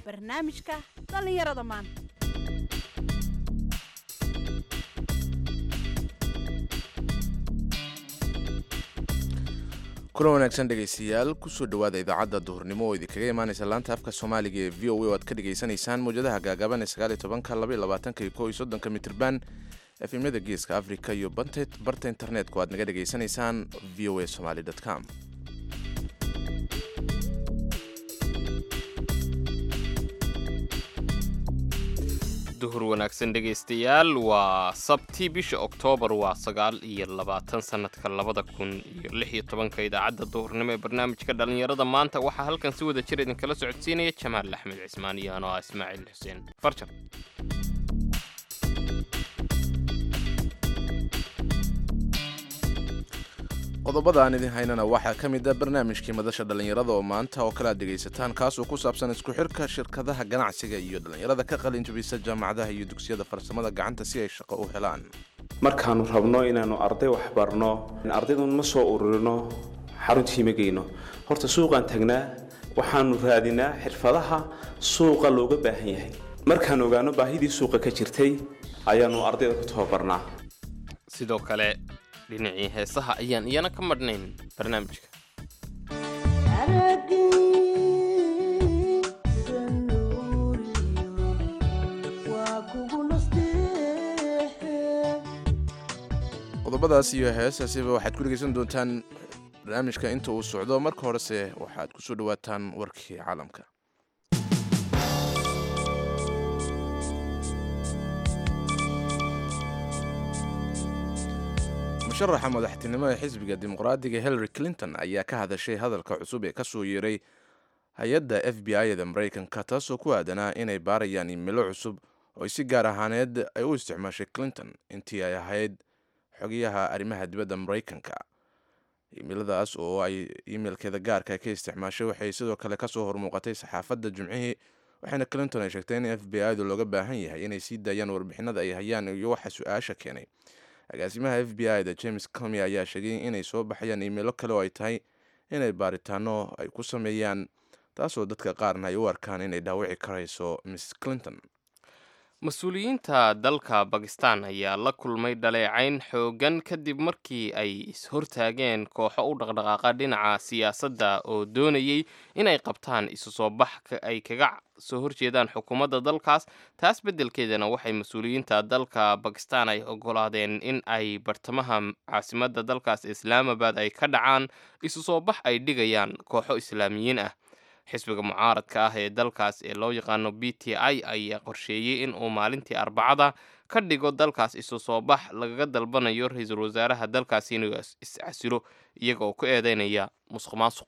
barnaamijka dhallinyarada maanta kulan wanaagsan dhegaystayaal kusoo dhowaada idaacadda duhurnimo oo idinkaga imaanaysa laanta afka soomaaliga ee v o a oo aad ka dhagaysanaysaan mawjadaha gaagaaban ee sagaaliyo tobanka labaiyo labaatanka iyo kow iyo soddonka mitirban efemyada geeska africa iyo barta internetka oo aad naga dhagaysanaysaan v o a somaly com duhur wanaagsan dhegaystayaal waa sabti bisha oktoobar waa sagaal iyo labaatan sanadka labada kun iyo lix iyo tobanka idaacadda duhurnimo ee barnaamijka dhallinyarada maanta waxaa halkan si wada jir idinkala socodsiinaya jamaal axmed cismaan iyo anoo ah ismaaciil xuseen farjar qodobada aan idin haynana waxaa ka mid a barnaamijkii madasha dhallinyarada oo maanta oo kale aad dhegaysataan kaasoo ku saabsan isku xirka shirkadaha ganacsiga iyo dhallinyarada ka qalin jabisa jaamacadaha iyo dugsiyada farsamada gacanta si ay shaqo u helaan markaannu rabno inaannu arday waxbarno ardaydun ma soo ururino xaruntii ma geyno horta suuqaan tagnaa waxaannu raadinaa xirfadaha suuqa looga baahan yahay markaan ogaano baahidii suuqa ka jirtay ayaannu ardayda ku tababarnaa sidoo kale dhinacii heesaha ayaan iyana ka madhnayn barnaamijka qodobadaas iyo heesaasiba waxaad ku dhegaysan doontaan barnaamijka inta uu socdo marka horese waxaad ku soo dhowaataan warkii caalamka musharaxa madaxtinimo ee xisbiga dimuqraadiga hillary clinton ayaa ka hadashay hadalka cusub ee kasoo yeeray hay-adda f b i da maraykanka taasoo ku aadanaa inay baarayaan imilo cusub oo si gaar ahaaneed ay u isticmaashay clinton intii ay ahayd xogayaha arrimaha dibadda maraykanka imiladaas oo ay imeilkeeda gaarka ka isticmaashay waxay sidoo kale kasoo hormuuqatay saxaafadda jimcihii waxaana clinton ay sheegtay in f b i du looga baahan yahay inay sii daayaan warbixinada ay hayaan iyo waxa su-aasha keenay agaasimaha f b i da james comy ayaa sheegay inay soo baxayaan imeilo kale oo ay tahay inay baaritaano ay ku sameeyaan taasoo dadka qaarna ay u arkaan inay dhaawici karayso miss clinton mas-uuliyiinta dalka bakistan ayaa la kulmay dhaleecayn xoogan kadib markii ay is-hortaageen kooxo u dhaqdhaqaaqa dhinaca siyaasadda oo doonayay inay qabtaan isu soo bax ay kaga soo horjeedaan xukuumadda dalkaas taas beddelkeedana waxay mas-uuliyiinta dalka bakistan ay ogolaadeen in ay bartamaha caasimadda dalkaas islaamabad ay ka dhacaan isu soo bax ay dhigayaan kooxo islaamiyiin ah xisbiga mucaaradka ah ee dalkaas ee loo yaqaano b t i ayaa qorsheeyey in uu maalintii arbacada ka dhigo dalkaas isu soo bax lagaga dalbanayo ra-iisul wasaaraha dalkaasi inuu is-casilo iyaga oo ku eedeynaya musuq maasuq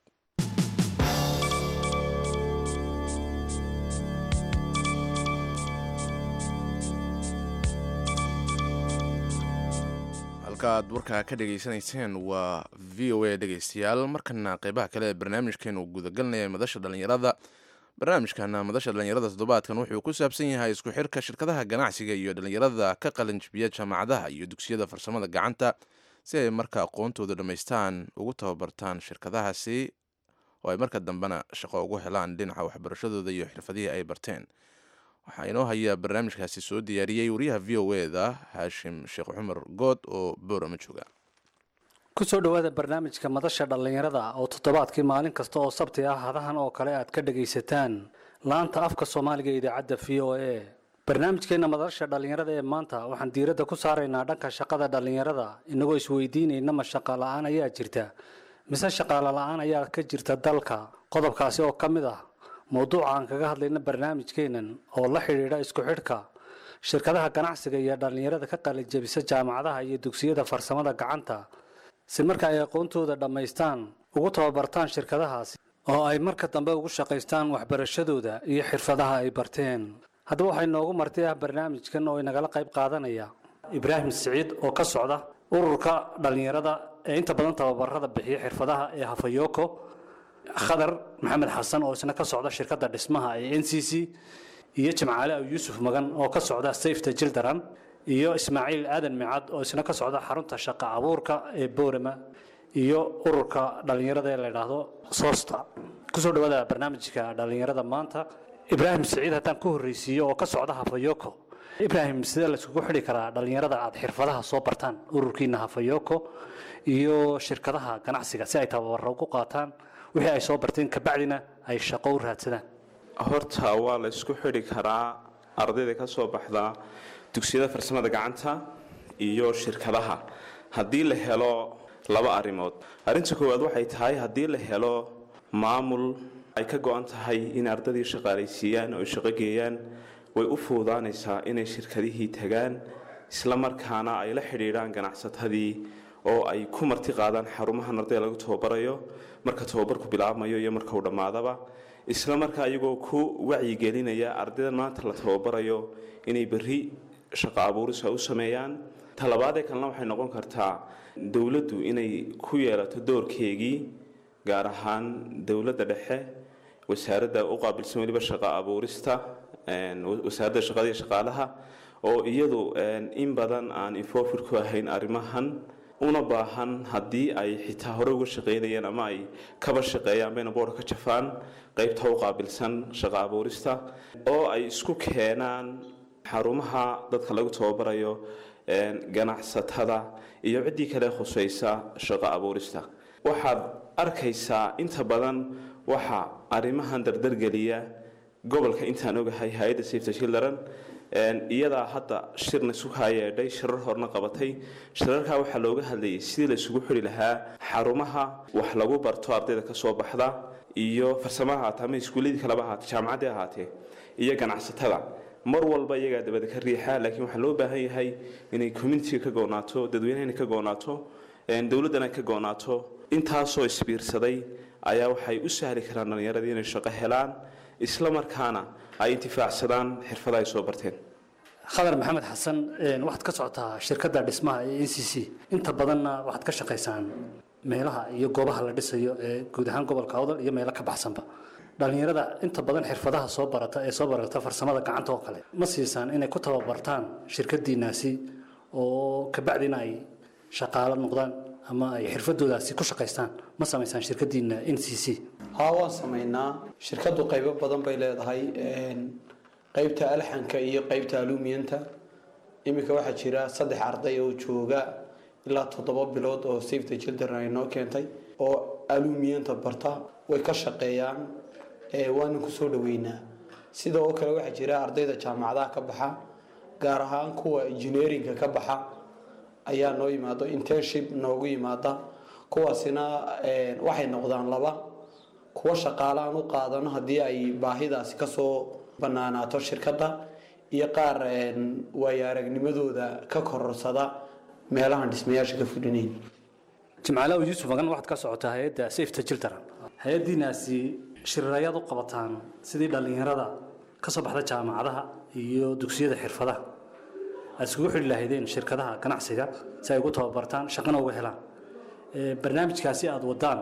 halka aad warkaa ka dhegaysanayseen waa v o a dhegaystayaal markana qeybaha kale ee barnaamijkeenu gudagalnaya madasha dhallinyarada barnaamijkana madasha dhallinyarada toddobaadkan wuxuu ku saabsan yahay isku xirka shirkadaha ganacsiga iyo dhallinyarada ka qalinjibiya jaamacadaha iyo dugsiyada farsamada gacanta si ay marka aqoontooda dhammaystaan ugu tababartaan shirkadahaasi oo ay marka dambena shaqo ugu helaan dhinaca waxbarashadooda iyo xirfadihii ay barteen waxaa inoo hayaa barnaamijkaasi soo diyaariyey wariyaha v o e da haashim sheekh cumar good oo boorama jooga kusoo dhowaada barnaamijka madasha dhallinyarada oo toddobaadkii maalin kasta oo sabti ah hadahan oo kale aad ka dhagaysataan laanta afka soomaaliga ee idaacadda v o a barnaamijkeenna madasha dhallinyarada ee maanta waxaan diiradda ku saaraynaa dhanka shaqada dhallinyarada inagoo isweydiinayna ma shaqa la-aan ayaa jirta mise shaqaalo la-aan ayaa ka jirta dalka qodobkaasi oo ka mid ah mowduuca aan kaga hadlayna barnaamijkeennan oo la xidhiidha isku xidhka shirkadaha ganacsiga iyo dhallinyarada ka qalijabisa jaamacadaha iyo dugsiyada farsamada gacanta si marka ay aqoontooda dhammaystaan ugu tababartaan shirkadahaasi oo ay marka dambe ugu shaqaystaan waxbarashadooda iyo xirfadaha ay barteen haddaba waxay noogu marti ah barnaamijkan oo inagala qayb qaadanaya ibraahim siciid oo ka socda ururka dhallinyarada ee inta badan tababarada bixiya xirfadaha ee hafayoko khadar maxamed xasan oo isna ka socda shirkadda dhismaha ee n c c iyo jimcaale aw yuusuf magan oo ka socda safeta jildaran iyo ismaaciil aadan micad oo isna ka socda xarunta shaqa abuurka ee boorama iyo ururka dhallinyarada ee la yidhaahdo soosta kusoo dhawaada barnaamijka dhallinyarada maanta ibraahim siciid haddaan ku horreysiiyo oo ka socda hafayoko ibraahim sidee layskugu xidhi karaa dhallinyarada aad xirfadaha soo bartaan ururkiina hafayoko iyo shirkadaha ganacsiga si ay tababaro ugu qaataan wixii ay soo barteen kabacdina ay shaqo u raadsadaan horta waa la isku xidhi karaa ardayda ka soo baxda dugsiyada farsamada gacanta iyo shirkadaha haddii la helo laba arrimood arrinta koowaad waxay tahay haddii la helo maamul ay ka go-an tahay in ardaydii shaqaalaysiiyaan oo shaqo geeyaan way u fuudaanaysaa inay shirkadihii tagaan isla markaana ay la xidhiidhaan ganacsatadii oo ay ku marti qaadaan xarumahan ardayda lagu tababarayo marka tababarku bilaabmayo iyo marka uu dhammaadaba isla markaa iyagoo ku wacyigelinaya ardaydan maanta la tababarayo inay berri shaqo abuuris ay u sameeyaan talabaadee kalena waxay noqon kartaa dowladdu inay ku yeelato doorkeegii gaar ahaan dowladda dhexe wasaaradda u qaabilsan weliba shaqo abuurista wasaaradda shaqada iyo shaqaalaha oo iyadu in badan aan infofir ku ahayn arrimahan una baahan haddii ay xitaa hore uga shaqaynayeen ama ay kaba shaqeeyaan bayna boorka ka jafaan qaybta u qaabilsan shaqo abuurista oo ay isku keenaan xarumaha dadka lagu tababarayo ganacsatada iyo ciddii kale khusaysa shaqo abuurista waxaad arkaysaa inta badan waxa arrimahan dardargeliya gobolka intaan ogahay hay-adda safety children iyadaa hadda shirna isu haayeedhay shirar horna qabatay shirarkaa waxaa looga hadlayay sidii la isugu xidhi lahaa xarumaha wax lagu barto ardayda ka soo baxda iyo farsamaha ahaatee ama iskuulladii kaleba ahaatee jaamacaddii ahaatee iyo ganacsatada mar walba iyagaa dabada ka riixa laakiin waxaa loo baahan yahay inay communitiga ka goonaato dadweynahana ka goonaato dowladdana ka goonaato intaasoo isbiirsaday ayaa waxay u sahli karaan dhallinyaradii inay shaqo helaan isla markaana ay intifaacsadaan xirfada ay soo barteen khadar maxamed xasan waxaad ka socotaa shirkadda dhismaha ee n c c inta badanna waxaad ka shaqaysaan meelaha iyo goobaha la dhisayo ee guud ahaan gobolka awdal iyo meelo ka baxsanba dhallinyarada inta badan xirfadaha soo barata ee soo barata farsamada gacanta oo kale ma siisaan inay ku tababartaan shirkadiinaasi oo kabacdina ay shaqaalo noqdaan ama ay xirfadoodaasi ku shaqaystaan ma samaysaan shirkadiina n c c haa waan samaynaa shirkadu qaybo badan bay leedahay qaybta alxanka iyo qaybta alumiyanta iminka waxaa jira saddex arday oo jooga ilaa toddoba bilood oo safety children ay noo keentay oo alumiyanta barta way ka shaqeeyaan waana kusoo dhaweynaa sidoo kale waxaa jira ardayda jaamacadaha ka baxa gaar ahaan kuwa engineeringa ka baxa ayaa noo yimaado internship noogu yimaada kuwaasina waxay noqdaan laba kuwa shaqaale aan u qaadano haddii ay baahidaasi kasoo banaanaato shirkadda iyo qaar waayo aragnimadooda ka kororsada meelahan dhismayaasha ka fulinayn jimcaalow yuusuf agan waxaad ka socotaa hay-adda safety children hay-addiinaasi shirirayaad u qabataan sidii dhallinyarada ka soo baxda jaamacadaha iyo dugsiyada xirfadaha aad iskugu xidhi lahaydeen shirkadaha ganacsiga si ay ugu tababartaan shaqana uga helaan barnaamijkaasi aada wadaan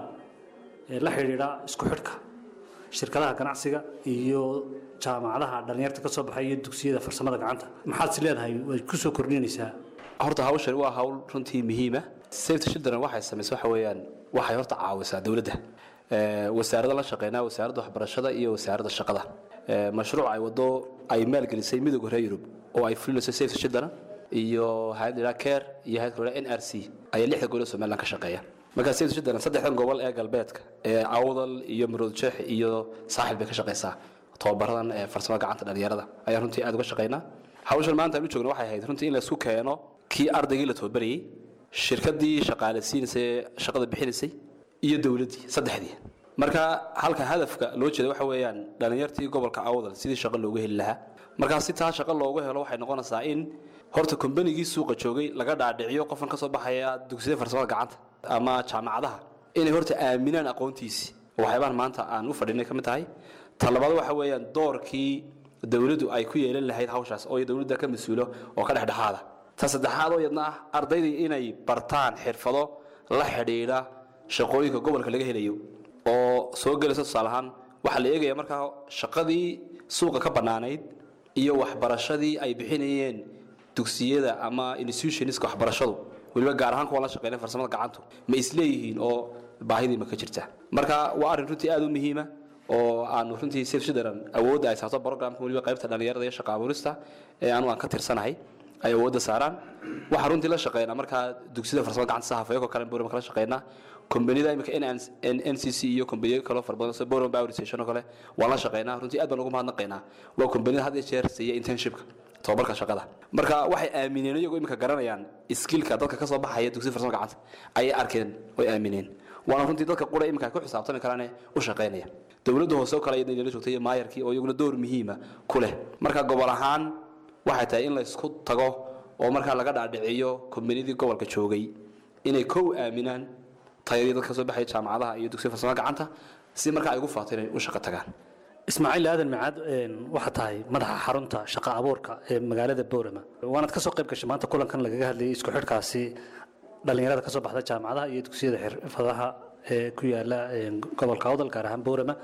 ee la xidhiidha isku xidhka shirkadaha ganacsiga iyo jaamacadaha dhallinyarta ka soo baxay iyo dugsiyada farsamada gacanta maxaad is leedahay way ku soo kordhinaysaa horta hawshan waa hawl runtii muhiima safety children waxay samaysa waxa weeyaan waxay horta caawisaa dowladda wasaaradda la shaqeynaa wasaaradda waxbarashada iyo wasaaradda shaqada mashruuc ay wado ay maalgelisay midowga reer yurub oo ay fulinayso safety children iyo hay-ad la care iyo hay-ad kale n r c ayaa lixda gobol ee somaliland ka shaqeeya markaa safety children saddexdan gobol ee galbeedka ee awdal iyo maroodjeex iyo saaxil bay ka shaqeysaa tababaradan ee farsamada gacanta dhalinyarada ayaa runtii aad uga shaqeynaa hawshan maanta aan u joogno waxay ahayd runtii in laisku keeno kii ardaygii la tababarayey shirkadii shaqaaleysiinaysay shaqada bixinaysay iyo dowladdii saddexdii marka halka hadafka loo jeeda waxa weeyaan dhalinyartii gobolka awdal sidii shaqo loogu heli lahaa markaa si taa shaqo loogu helo waxay noqonaysaa in horta kombanigii suuqa joogay laga dhaadhiciyo qofkan ka soo baxaya dugsiyada farsamada gacanta ama jaamacadaha inay horta aaminaan aqoontiisii waxyaabahan maanta aan u fadhinay ka mid tahay talabaad waxa weeyaan doorkii dowladdu ay ku yeelan lahayd hawshaas oo dowladda ka mas-uulo oo ka dhexdhexaada ta saddexaad oo yadna ah ardaydii inay bartaan xirfado la xidhiidha shaqooyinka gobolka laga helayo oo soo gelaysa tusaale ahaan waxaa la eegaya markaa shaqadii suuqa ka bannaanayd iyo waxbarashadii ay bixinayeen dugsiyada ama institutionska waxbarashadu weliba gaar ahaan kuwa la shaqeynaya farsamada gacantu ma isleeyihiin oo baahidii ma ka jirta marka waa arrin runtii aad u muhiima oo aanu runtii save children awoodda ay saarto programka weliba qaybta dhalinyarada iyo shaqa abuurista ee anu aan ka tirsanahay ay awoodda saaraan waxaan runtii la shaqeynaa markaa dugsiyada farsamo gacanta sahafayakoo kale boorama kala shaqeynaa kombanida imika n c c iyo kombaniyo kaloo fara badan sida boorama power station oo kale waan la shaqeynaa runtii aad baan ugu mahadnaqaynaa waa kombanida had iyo jeer siiya internshipka tababarka shaqada marka waxay aamineen iyagoo imika garanayaan skillka dadka kasoo baxaya dugsiyada farsamo gacanta ayay arkeen way aamineen waana runtii dadka qura imika ku xisaabtami karaane u shaqeynaya dowladda hoose oo kale iyadna inala joogtay iyo maayarkii oo iyaguna door muhiima ku leh marka gobol ahaan waxay tahay in la isku tago oo markaa laga dhaadhiciyo kombanidii gobolka joogay inay kow aaminaan tayadii dadka soo baxaya jaamacadaha iyo dugsiya farsamo gacanta si markaa ay ugu faato inay u shaqo tagaan ismaaciil aadan macaad waxaa tahay madaxa xarunta shaqa abuurka ee magaalada boorama waanaad ka soo qayb gashay maanta kulankan lagaga hadlayay isku xidhkaasi dhallinyarada ka soo baxda jaamacadaha iyo dugsiyada xirfadaha ee ku yaala gobolka awdal gaar ahaan boorama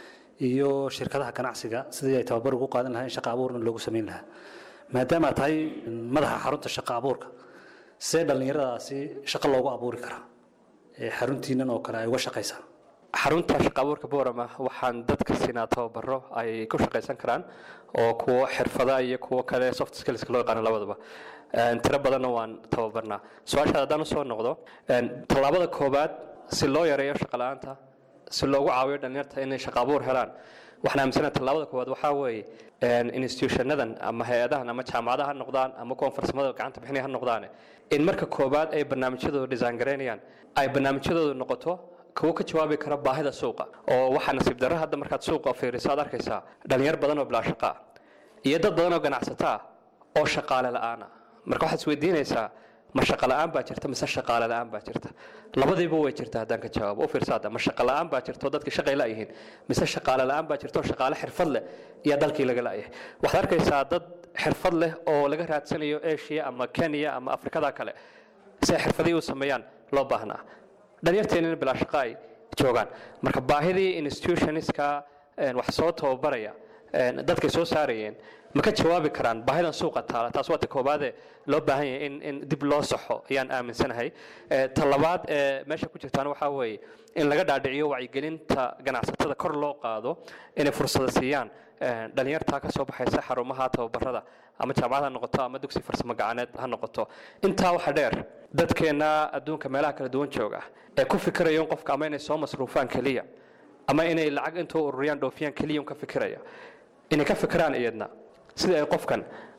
iyo shirkadaha ganacsiga sidii ay tababar ugu qaadan lahaa in shaqa abuurna loogu samayn lahaa maadaama aad tahay madaxa xarunta shaqa abuurka see dhallinyaradaasi shaqo loogu abuuri karaa ee xaruntiinan oo kale ay uga shaqaysaa xarunta shaqa abuurka boorama waxaan dadka siinaa tababaro ay ku shaqaysan karaan oo kuwo xirfada iyo kuwo kale soft skills loo yaqaano labadaba tiro badanna waan tababarnaa su-aashaad haddaan usoo noqdo tallaabada koowaad si loo yareeyo shaqa la-aanta si loogu caawiyo dhalinyarta inay shaqa abuur helaan waxaan aaminsana tallaabada koowaad waxaa weeye institutionadan ama hay-adahan ama jaamacadaha ha noqdaan ama kuwan farsamada gacanta bixinaya ha noqdaane in marka koowaad ay barnaamijyadooda design garaynayaan ay barnaamijyadooda noqoto kuwo ka jawaabi kara baahida suuqa oo waxaa nasiib darro hadda markaad suuqa fiiriso aad arkaysaa dhalinyar badan oo bilaa shaqa ah iyo dad badan oo ganacsato ah oo shaqaale la-aana marka waxaad isweydiinaysaa ma shaqo la-aan baa jirta mise shaqaale la-aan baa jirta labadiiba way jirta haddaan ka jawaabo u fiirsaada ma shaqo la-aan baa jirta oo dadkii shaqay la-yihiin mise shaqaale la-aan baa jirta oo shaqaale xirfad leh iyo dalkii laga la-yahay waxaad arkaysaa dad xirfad leh oo laga raadsanayo asia ama kenya ama afrikada kale si ay xirfadihii u sameeyaan loo baahnaa dhalinyarteennina bilaa shaqo ay joogaan marka baahidii institutionska wax soo tababaraya dadkay soo saarayeen ma ka jawaabi karaan baahidan suuqa taala taas waa ta koobaade loo baahan yahay in in dib loo saxo ayaan aaminsanahay ta labaad ee meesha ku jirtaan waxaa weeye in laga dhaadhiciyo wacyigelinta ganacsatada kor loo qaado inay fursada siiyaan dhalinyartaa ka soo baxaysa xarumaha tababarada ama jaamacad ha noqoto ama dugsi farsamo gacaneed ha noqoto intaa waxa dheer dadkeenna adduunka meelaha kala duwan jooga ee ku fikiraya in qofka ama inay soo masruufaan keliya ama inay lacag intuu ururiyaan dhoofiyaan keliya un ka fikiraya inay ka fikiraan iyadna sida ay qofkan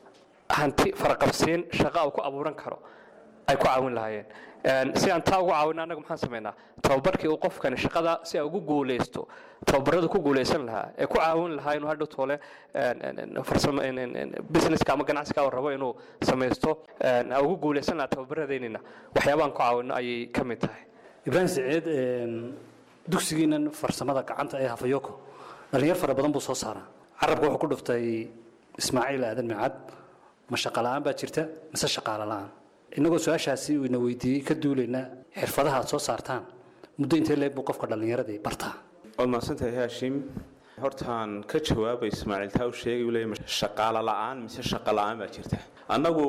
hanti faraqabsiin shaqa uu ku abuuran karo ay ku caawin lahaayeen si aan taa ugu caawina annaga maxaan samaynaa tababarkii uu qofkani shaqada si ay ugu guulaysto tababaradu ku guulaysan lahaa ee ku caawin lahaa inuu hadhow toole farsamo businesska ama ganacsiga uu rabo inuu samaysto ugu guulaysan lahaa tababaradeynina waxyaabaan ku caawino ayay ka mid tahay ibraahim saciid dugsigiinan farsamada gacanta ee hafayoko dhalinyar fara badan buu soo saaraa carabka wuxuu ku dhuftay ismaaciil aadan micad ma shaqa la-aan baa jirta mise shaqaale la-aan innagoo su-aashaasi ina weydiiyey ka duulayna xirfadaha aad soo saartaan muddo intee leeg buu qofka dhallinyaradii bartaa waad mahadsantahay haashim hortaan ka jawaabay ismaaciil taa u sheegay uu leeyahay shaqaale la-aan mise shaqa la-aan baa jirta annagu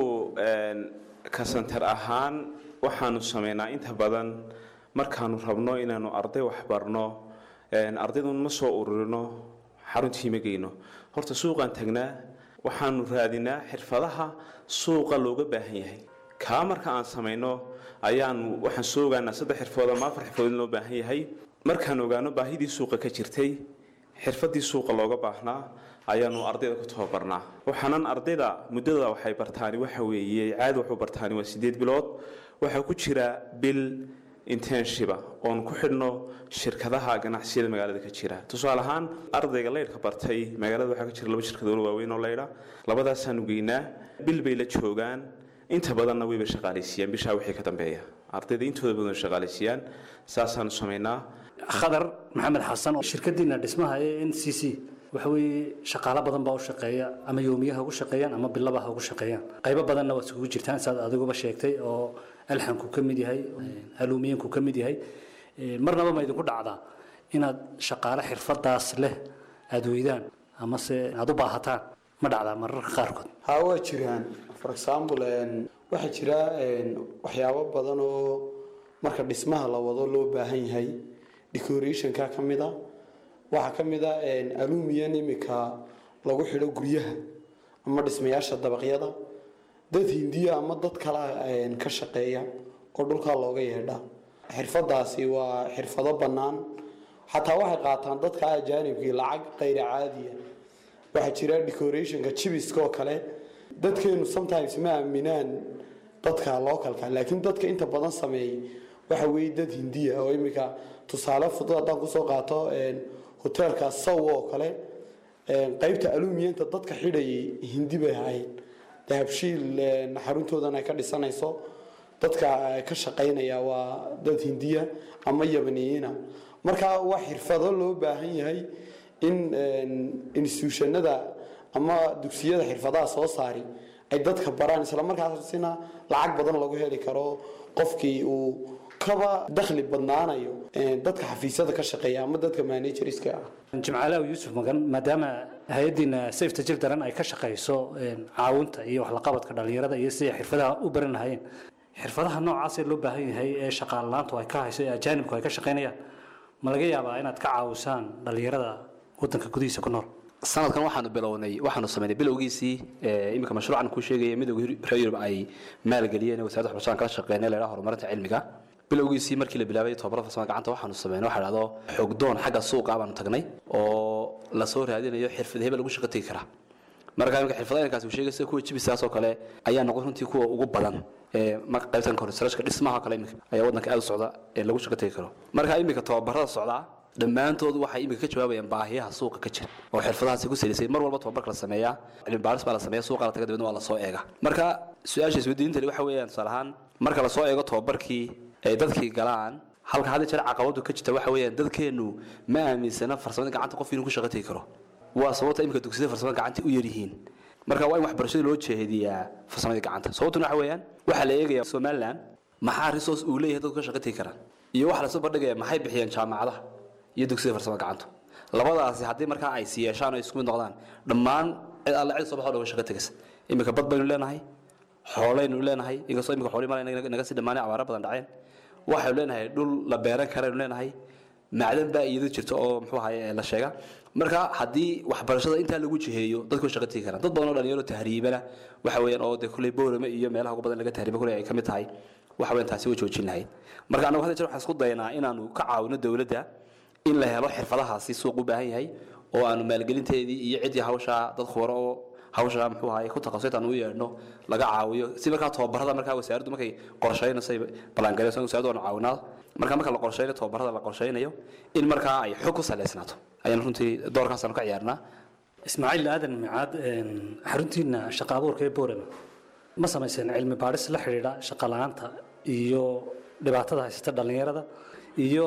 kasantar ahaan waxaanu samaynaa inta badan markaanu rabno inaanu arday waxbarno ardaydun ma soo ururino xaruntii ma geyno horta suuqaan tagnaa waxaanu raadinaa xirfadaha suuqa looga baahan yahay kaa marka aan samayno ayaanu waxaan soo ogaanaa saddex xirfood ama afar xirfood in loo baahan yahay markaan ogaano baahidii suuqa ka jirtay xirfadii suuqa looga baahnaa ayaanu ardayda ku tababarnaa waxaanan ardayda muddada waxay bartaani waxa weeye caadi waxu bartaani waa sideed bilood waxaa ku jira bil intensiba oon ku xidhno shirkadaha ganacsiyada magaalada ka jira tusaale ahaan ardayga leydhka bartay magaalada waxaa ka jira laba shirkadood waaweyn oo leydha labadaasaanu geynaa bil bay la joogaan inta badanna wayba shaqaalaysiiyaan bishaa wixii ka dambeeya ardayda intooda badan way shaqaalaysiiyaan saasaanu samaynaa khadar maxamed xasan oo shirkadiina dhismaha ee n c c waxa weeye shaqaalo badan baa u shaqeeya ama yoomiyaha ugu shaqeeyaan ama bilaba ha ugu shaqeeyaan qaybo badanna waad isugu jirtaan saad adiguba sheegtay oo alxanku ka mid yahay haluumiyanku ka mid yahay marnaba ma idinku dhacdaa inaad shaqaale xirfadaas leh aada weydaan amase aada u baahataan ma dhacdaa mararka qaarkood haa waa jiraan for example waxaa jira waxyaabo badan oo marka dhismaha la wado loo baahan yahay decorationka ka mid a waxaa ka mid a alumiyan imika lagu xidho guryaha ama dhismayaasha dabaqyada dad hindiya ama dad kala ka shaqeeya oo dhulkaa looga yeedha xirfadaasi waa xirfado bannaan xataa waxay qaataan dadka ajaanibkii lacag qayra caadiya waxaa jira decorationka jibiska oo kale dadkeenu sometimes ma aaminaan dadka localka laakiin dadka inta badan sameeyay waxa weeye dad hindiya oo imika tusaale fudud haddaan kusoo qaato hoteelka saw oo kale qaybta alumiyanta dadka xidhayay hindi bay ahayd dahabshiil xaruntoodan ay ka dhisanayso dadka ka shaqaynaya waa dad hindiya ama yabaniyiina marka waa xirfado loo baahan yahay in institutionada ama dugsiyada xirfadaha soo saari ay dadka baraan islamarkaasina lacag badan lagu heli karo qofkii uu kaba dakhli badnaanayo dadka xafiisyada ka shaqeeya ama dadka managerska ah jimcaalaw yuusuf magan maadaama hay-addiina safety children ay ka shaqayso caawinta iyo waxlaqabadka dhallinyarada iyo siday xirfadaha u baran lahayeen xirfadaha noocaasee loo baahan yahay ee shaqaalalaantu ay ka hayso ee ajaanibku ay ka shaqaynayaan ma laga yaabaa inaad ka caawisaan dhallinyarada wadanka gudihiisa ku nool sanadkan waxaanu bilownay waxaanu samaynay bilowgiisii iminka mashruucan kuu sheegaya midowga reer yurub ay maalgeliyeen wasaaradda waxbarashada kala shaqeynay la horumarinta cilmiga bilowgiisii markii la bilaabay tobabarada farsamada gacanta waxaanu sameynay waxa dhahdo xogdoon xagga suuqa baanu tagnay oo lasoo raadinayo xirfad hebel lagu shaqo tegi karaa marka iminka xirfadainkaas uu sheegay sida kuwa jibisaas oo kale ayaa noqon runtii kuwa ugu badan ee marka qaybtan construction dhismaha kale iminka ayaa wadanka aad u socda ee lagu shaqo tegi karo marka iminka tobabarada socdaa dhammaantoodu waxay iminka ka jawaabayaan baahiyaha suuqa ka jira oo xirfadahaasi ku salisay mar walba tobabarka la sameeyaa cilmi baaris baa la sameeya suuqa la taga dibadna waa la soo eega marka su-aasha isweydiintani waxa weeyaan tusaale ahaan marka la soo eego tobabarkii ay dadkii galaan halka hadda jeer caqabadu ka jirta waxa weeyaan dadkeennu ma aaminsana farsamada gacanta qof inuu ku shaqo tegi karo waa sababta iminka dugsiyada farsamada gacanta u yaryihiin marka waa in waxbarashada loo jeediyaa farsamada gacanta sababtuna waxa weeyaan waxaa la eegaya somaliland maxaa resource uu leeyahay dadku ka shaqo tegi karaan iyo waxa lasoo bandhigaya maxay bixiyeen jaamacadaha iyo dugsiyada farsamada gacanta labadaasi haddii markaa ay si yeeshaan oo isku mid noqdaan dhammaan cid alle cid soo baxoo dhoga shaqo tegaysa iminka bad baynu leenahay xoolaynu leenahay inkastoo iminka xoolii mala naga sii dhammaanay abaaro badan dhaceen waxaynu leenahay dhul la beeran karaynu leenahay macdan baa iyadu jirta oo muxuu ahaye la sheega marka haddii waxbarashada intaa lagu jiheeyo dadku shaqo tegi karaan dad badan oo dhalinyaro tahriibana waxa weeyaan oo dee kulley boorame iyo meelaha ugu badan laga tahriiba kulley ay ka mid tahay waxa weeyaan taasi way joojin lahayd marka annagu hadda jeer waxaan isku daynaa inaanu ka caawino dowladda in la helo xirfadahaasi suuq u baahan yahay oo aanu maalgelinteedii iyo ciddii hawshaa dad khubaro oo hawsha muxuu ahaye ku takhasusay aan u yeedhno laga caawiyo si markaa tobabarada markaa wasaaraddu markay qorshaynayso ballaangareyso wasaaraddu aanu caawinaa marka marka la qorshaynayo tobabarada la qorshaynayo in markaa ay xog ku saleysnaato ayaan runtii doorkaasaanu ka ciyaarnaa ismaaciil aadan micaad xaruntiina shaqa abuurka ee boorama ma samayseen cilmi baadhis la xidhiidha shaqa la-aanta iyo dhibaatada haysata dhallinyarada iyo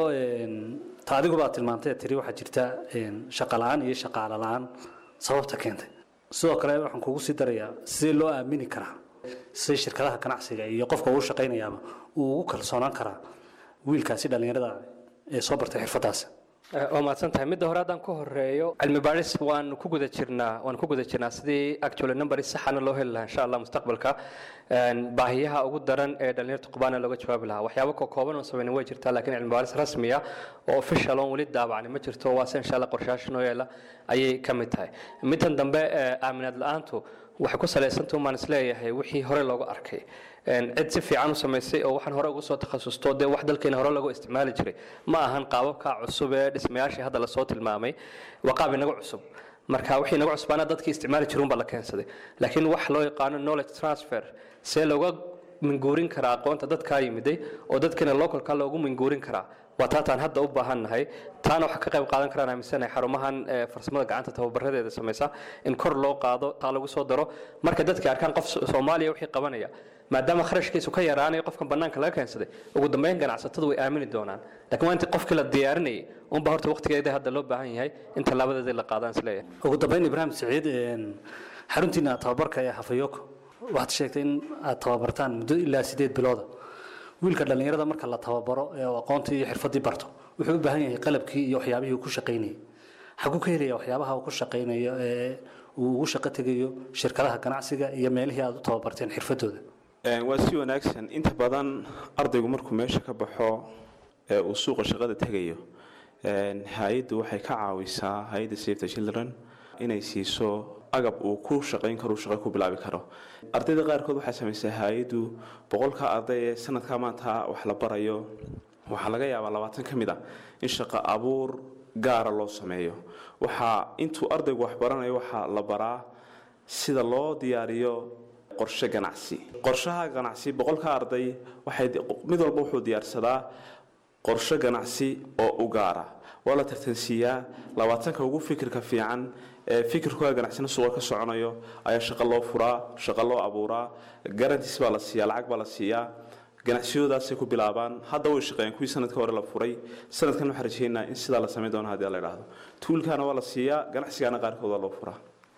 ta adiguba aad tilmaantay tiri waxaa jirta shaqa la-aan iyo shaqaale la-aan sababta keentay sidoo kale waxaan kugu sii darayaa sidee loo aamini karaa si shirkadaha ganacsiga iyo qofka uu shaqaynayaaba uu ugu kalsoonaan karaa wiilkaasi dhallinyarada ee soo bartay xirfadaasi waa mahadsan tahay midda hore haddaan ku horeeyo cilmi baadhis waan ku guda jirnaa waan ku guda jirnaa sidii actually numbers saxana loo heli lahaa insha allah mustaqbalka baahiyaha ugu daran ee dhalinyarta qubaana looga jawaabi lahaa waxyaabo ka kooban oo samayna way jirtaa laakiin cilmi baadhis rasmiya oo official oon weli daabacni ma jirto waa se insha allah qorshayaasha noo yeela ayay ka mid tahay middan dambe aaminaad la-aantu waxay ku salaysanta umaan isleeyahay wixii hore loogu arkay cid si fiican u samaysay oo waxaan hore ugu soo takhasusto dee wax dalkeena hore lagu isticmaali jiray ma ahan qaababka cusub ee dhismayaashii hadda lasoo tilmaamay waa qaab inaga cusub marka wixii inaga cusbaana dadkii isticmaali jiruun baa la keensaday laakiin wax loo yaqaano knowledge transfer see looga minguurin karaa aqoonta dadkaa yimiday oo dadkeena localka loogu minguurin karaa waa taataan hadda u baahannahay taana waxaa ka qayb qaadan karaan aaminsanahay xarumahan farsamada gacanta tababaradeeda samaysa in kor loo qaado taa lagu soo daro marka dadka arkaan qof soomaaliya wixii qabanaya maadaama kharashkiisu ka yaraanayo qofkan bannaanka laga keensaday ugu dambeyn ganacsatadu way aamini doonaan laakiin waa intii qofkii la diyaarinayay unba horta waqtigeeda hadda loo baahan yahay in tallaabadeeda la qaadaan isleeyahay ugu dambeyn ibraahim siciid xaruntiina tababarka ee hafayoko waxaad sheegtay in aad tababartaan muddo ilaa sideed bilooda wiilka dhallinyarada marka la tababaro ee aqoontii iyo xirfadii barto wuxuu u baahan yahay qalabkii iyo waxyaabihii uu ku shaqaynayay xaguu ka helaya waxyaabaha uu ku shaqaynayo ee uu ugu shaqo tegayo shirkadaha ganacsiga iyo meelihii aad u tababarteen xirfadooda waa si wanaagsan inta badan ardaygu markuu meesha ka baxo ee uu suuqa shaqada tegayo hay-addu waxay ka caawisaa hay-adda save the children inay siiso agab uu ku shaqayn karo shaqo ku bilaabi karo ardayda qaarkood waxay samaysaa hay-addu boqolka arday ee sanadka maanta wax la barayo waxaa laga yaabaa labaatan ka mid a in shaqo abuur gaara loo sameeyo waxaa intuu ardaygu wax baranayo waxaa la baraa sida loo diyaariyo qorshe ganacsi qorshaha ganacsi boqolka arday waxay mid walba wuxuu diyaarsadaa qorshe ganacsi oo u gaara waa la tartansiiyaa labaatanka ugu fikirka fiican ee fikirkooda ganacsina suuqa ka soconayo ayaa shaqo loo furaa shaqo loo abuuraa garantis baa la siiyaa lacag baa la siiyaa ganacsiyadoodaasay ku bilaabaan hadda way shaqeeyeen kuwii sanadka hore la furay sanadkan waxaan rajeynaa in sidaa la samayn doono haddii la idhaahdo tuulkaana waa la siiyaa ganacsigaana qaarkood waa loo furaa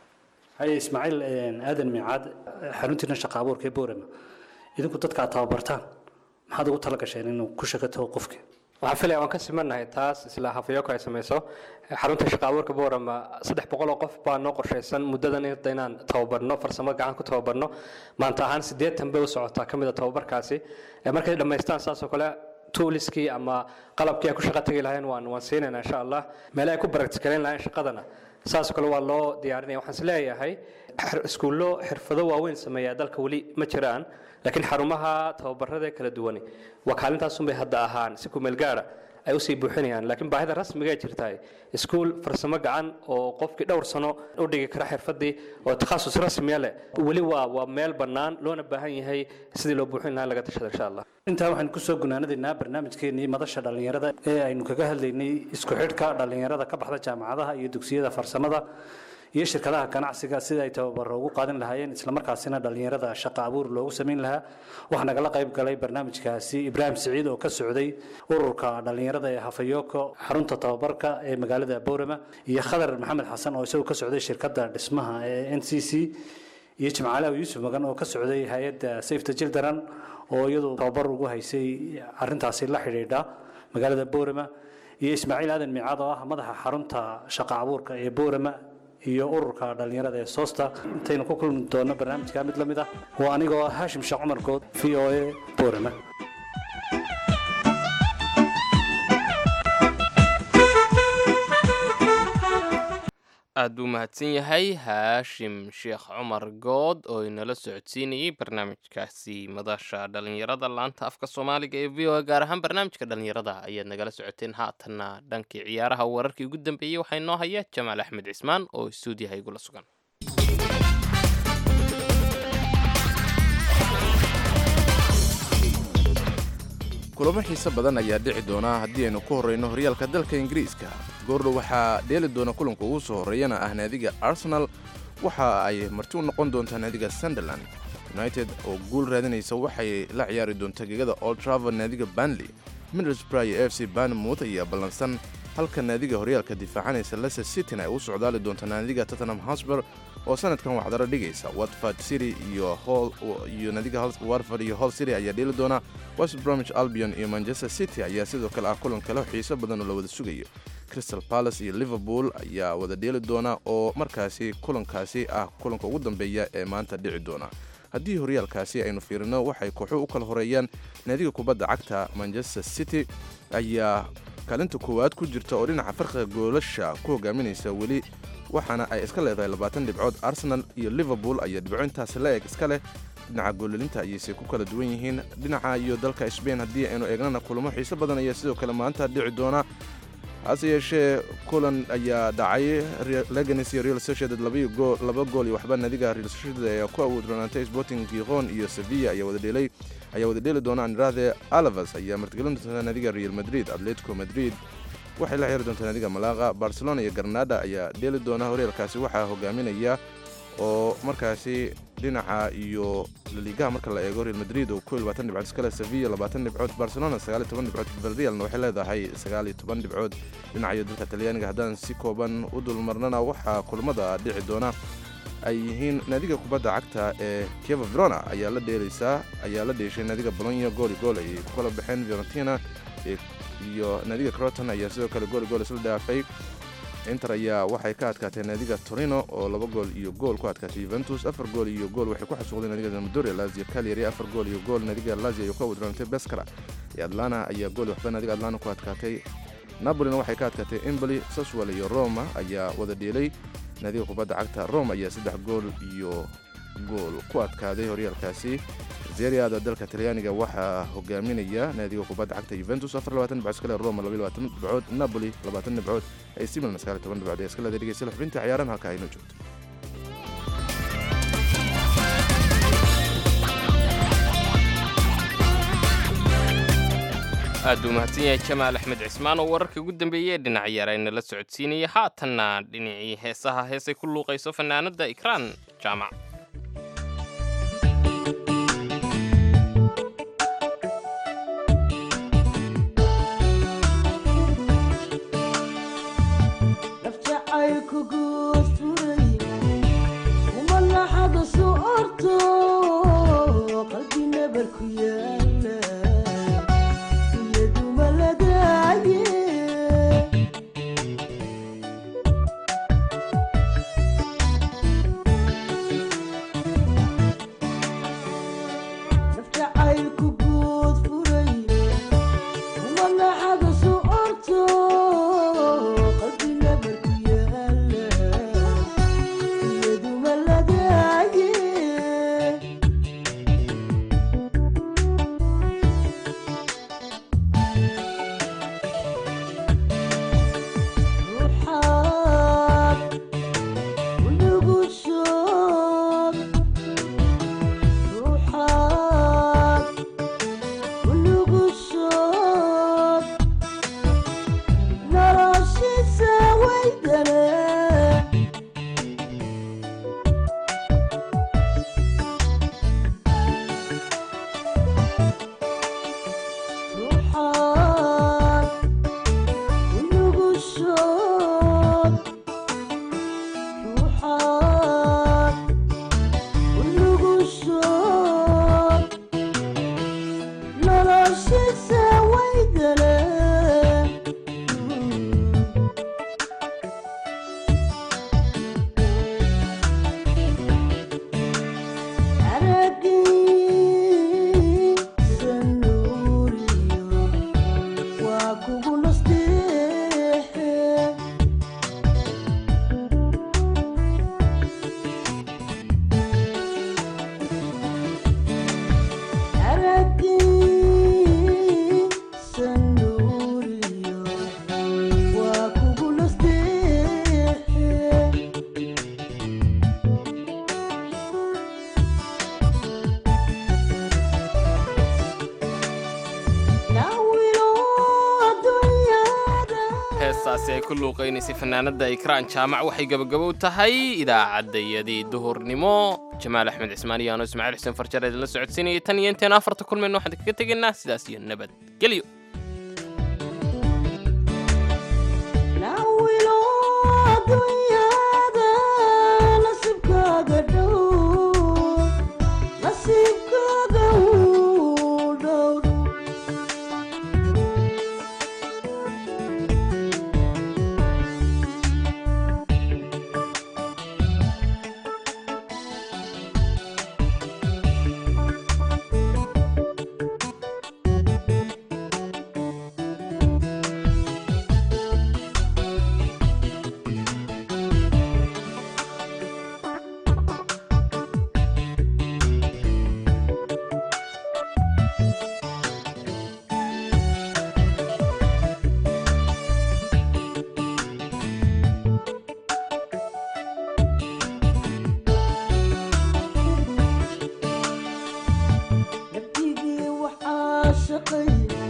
haye ismaaciil aadan miicaad xaruntiina shaqa abuurka ee boorama idinku dadka aad tababartaan maxaad ugu tala gasheen inuu ku shaqato qofka waxaan filaya waan ka simannahay taas isla hafayoko ay samayso xarunta shaqa abuurka boorama saddex boqol oo qof baa noo qorshaysan muddadan inta inaan tababarno farsamo gacan ku tababarno maanta ahaan siddeetan bay u socotaa ka mid a tababarkaasi markay dhammaystaan saasoo kale tuuliskii ama qalabkii ay ku shaqo tegi lahayeen waan waan siinayna insha allah meelaha ay ku baragtikaleyn lahayeen shaqadana saasoo kale waa loo diyaarinaya waxaan is leeyahay iskuullo xirfado waaweyn sameeyaa dalka weli ma jiraan laakiin xarumaha tababarada kala duwani waa kaalintaasunbay hadda ahaan si kumeel gaara ay usii buuxinayaan laakiin baahida rasmiga ay jirtahay iskuul farsamo gacan oo qofkii dhowr sano u dhigi kara xirfadii oo takhasus rasmiya leh weli waa waa meel bannaan loona baahan yahay sidii loo buuxin lahaa laga tashada insha allah intaa waxaan kusoo gunaanadaynaa barnaamijkeenii madasha dhallinyarada ee aynu kaga hadlaynay isku xidhka dhallinyarada ka baxda jaamacadaha iyo dugsiyada farsamada iyo shirkadaha ganacsiga sida ay tababaro ugu qaadan lahaayeen islamarkaasina dhallinyarada shaqo abuur loogu samayn lahaa waxaa nagala qayb galay barnaamijkaasi ibraahim siciid oo ka socday ururka dhallinyarada ee hafayoko xarunta tababarka ee magaalada boorama iyo khadar maxamed xasan oo isagoo ka socday shirkadda dhismaha ee n c c iyo jimcaalaw yuusuf magan oo ka socday hay-adda safety children oo iyadu tababar ugu haysay arintaasi la xidhiidha magaalada boorama iyo ismaaciil aadan miicaad oo ah madaxa xarunta shaqo abuurka ee boorama iyo ururka dhallinyarada ee soosta intaynu ku kulmi doonno barnaamijka mid la mid ah waa anigoo ah haashim sheekh cumar good v o a boorama aad buu mahadsan yahay haashim sheekh cumar good oo inala socodsiinayey barnaamijkaasi madasha dhallinyarada laanta afka soomaaliga ee v o a gaar ahaan barnaamijka dhallinyarada ayaad nagala socoteen haatanna dhankii ciyaaraha wararkii ugu dambeeyey waxaa inoo haya jamaal axmed cismaan oo stuudiyaha igula sugan kulamo xiise badan ayaa dhici doona haddii aynu ku horreyno horyaalka dalka ingiriiska goordhow waxaa dheeli doona kulanka ugu soo horreeyana ah naadiga arsenal waxa ay marti u noqon doontaa naadiga sunderland united oo guul raadinaysa waxay la ciyaari doontaa gegada old travel naadiga banley middlesbrough iyo f c banmouth ayaa ballansan halka naadiga horyaalka difaacanaysa leicester cityn ay u socdaali doonta naadiga tottenham hosber oo sanadkan waxdaro dhigaysa watford city iyo iyo naadiga watford iyo hall city ayaa dheeli doona west bromwich albion iyo manchester city ayaa sidoo kale ah kulan kale xiiso badan oo la wada sugayo crystal palace iyo liverpool ayaa wada dheeli doona oo markaasi kulankaasi ah kulanka ugu dambeeya ee maanta dhici doona haddii horyaalkaasi aynu fiirino waxay kooxuhu u kala horeeyaan naadiga kubadda cagta manchester city ayaa kaalinta koowaad ku jirta oo dhinaca farqiga goolasha ku hogaaminaysa weli waxaana ay iska leedahay labaatan dhibcood arsenal iyo liverpool ayaa dhibco intaasi la eg iska leh dhinaca goolalinta ayayse ku kala duwan yihiin dhinaca iyo dalka sbain haddii aynu eegnana kulamo xiise badan ayaa sidoo kale maanta dhici doona hase yeeshee kulan ayaa dhacay leganes iyo real sociedad laba gool iyo waxba naadiga real sociedad ayaa ku awood ronaantay sporting giqon iyo sevilla ayaa wada dheelay ayaa wada dheeli doona andrade alavas ayaa martigelin doonta naadiga real madrid atletico madrid waxay la ciyaari doontaa naadiga malaqa barcelona iyo garnada ayaa dheeli doona horyaalkaasi waxaa hogaaminaya oo markaasi dhinaca iyo laligaha marka la eego real madrid oo ko labaatan dhibcood iskale sevilla labaatan dhibcood barcelona sagaaliyo toban dhibcood vilrealna waxay leedahay sagaaliyo toban dhibcood dhinacayo dalka talyaaniga haddaan si kooban u dulmarnana waxaa kulamada dhici doona ay yihiin naadiga kubadda cagta ee kieva verona ayaa la dheelaysaa ayaa la dheeshay naadiga bolonya gooli gool ayay ku kala baxeen fiorentina iyo naadiga croton ayaa sidoo kale gooli gool isla dhaafay inter ayaa waxay ka adkaatay naadiga torino oo laba gool iyo gool ku adkaatay yuventus afar gool iyo gool waxay ku xasuuqday naadiga zamadoria lazio cagliari afar gool iyo gool naadiga lazio ayuu ka wadroonatay beskara iyo atlana ayaa gool waxba naadiga atlana ku adkaatay napolina waxay ka adkaatay emboli saswal iyo roma ayaa wada dheelay naadiga kubadda cagta rome ayaa saddex gool iyo gool ku adkaaday horyaalkaasi seriada dalka talyaaniga waxaa hogaaminaya naadiga kubadda cagta juventus dhibcood iskale roma dhibcood napoli dhibcood ac milan dhibcood ee iska leeday dhegeystayaal xubinta ciyaaran halka aynu joogto aad buu mahadsan yahay jamaal axmed cismaan oo wararka ugu dambeeyey ee dhinac yaarayna la socodsiinaya haatanna dhinacii heesaha heesay ku luuqayso fanaanadda ikraan jaamac heestaasi ay ku luuqaynaysay fanaanadda ikraan jaamac waxay gebagabow tahay idaacaddayadii duhurnimo jamaal axmed cismaan iyo ano ismaaciil xuseen farjar idinla socodsiinayay tan iyo intaenu afarta kulmayno waxaan kaga tegaynaa sidaas iyo nabadgelyo nabtigii waxaa shaqay